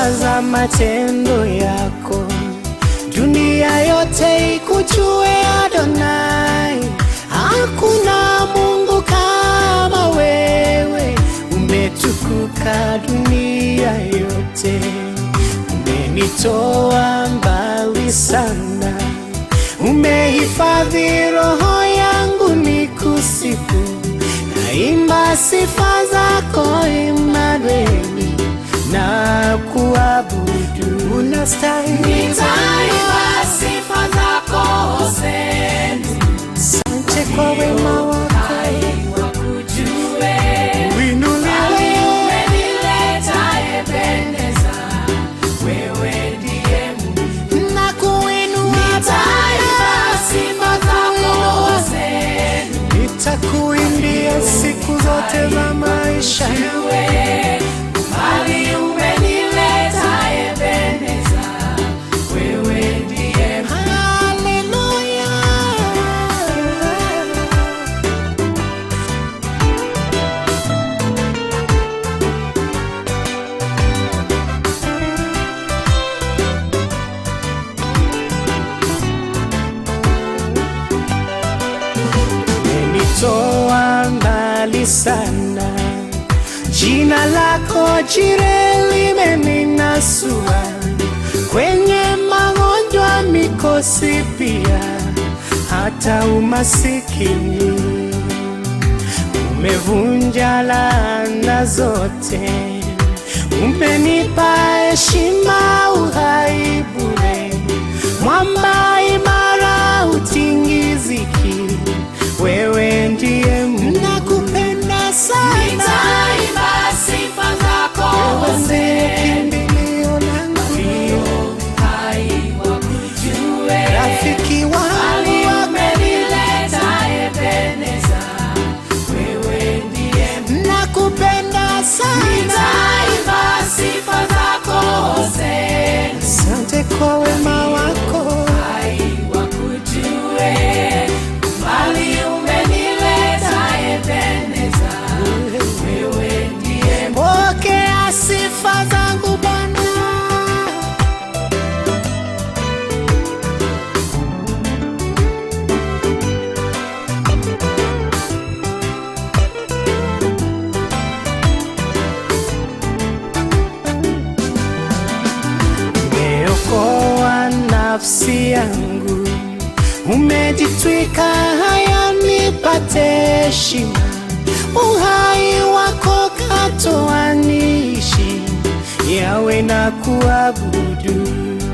za matendo yako, dunia yote ikujue Adonai. Hakuna Mungu kama wewe, umetukuka dunia yote, umenitoa mbali sana, umehifadhi roho yangu nikusifu, naimba sifa zako Imanueli na kuabudu, unastahili Nitaimba sifa zako Hosea, Asante kwa wema wako, wakujue. uinuliwe Umenileta Ebeneza, wewe ndiye Mungu. na kuinua Nitaimba sifa zako Hosea, nitakuimbia siku zote za maisha yangu. wewe mbali umenileta Ebeneza, wewe ndiye Mungu. Haleluya. Umenitoa mbali sana, jina lako jire limeninasua kwenye magonjwa, mikosi pia hata umasikini. Umevunja laana zote, umenipa heshima, uhai bure, mwamba imara, utingiziki. Wewe ndiye Mungu, nakupenda sana, Nitaimba sifa zako wewe ndiye Hosea, kimbilio langu, hai wakujue. rafiki Mbali wangu, umenileta Ebeneza, wewe ndiye Mungu. nakupenda sana. Nitaimba sifa zako Hosea, Asante kwa wema wako, hai wakujue. Mbali umenileta Ebeneza, wewe ndiye Mungu. pokea sifa zangu Bwana. Umeokoa nafsi yangu, umejitwika haya nipate heshima. Uhai wako katoa niishi, yawe na kuabudu.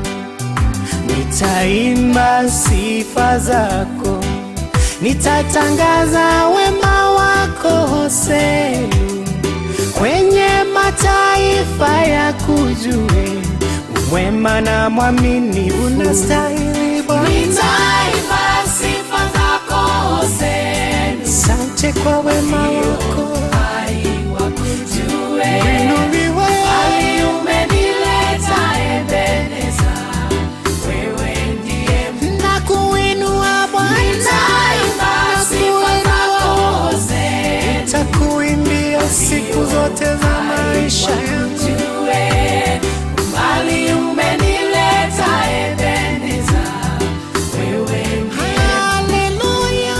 Nitaimba sifa zako, nitatangaza wema wako Hosea kwenye mataifa ya kujue umwema na mwamini unastahili Bwana. Nitaimba sifa zako Hosea, Asante kwa wema wako, hai wakujue. inuliwe Mbali umenileta Ebeneza, wewe ndiye Mungu. na kuinua Bwana, Nitaimba sifa zako Hosea, takuimbia siku zote za maisha yangu. wakujue. Mbali umenileta Ebeneza, wewe ndiye Haleluya.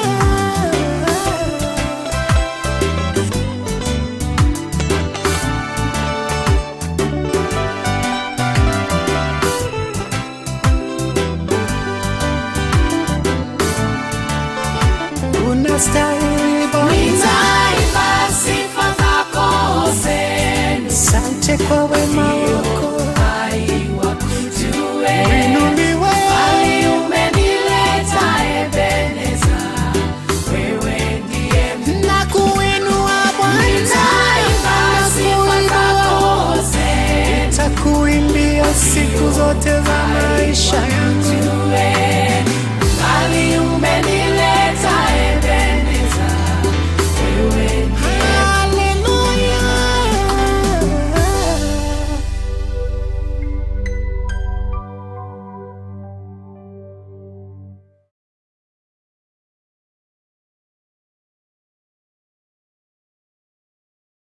Unastahili Bwana, Nitaimba sifa zako Hosea, asante kwa wema wako, hai wakujue. inuliwe Mbali umenileta Ebeneza, wewe ndiye Mungu. na kuinua Bwana, Nitaimba sifa zako Hosea, takuimbia siku zote za maisha yangu.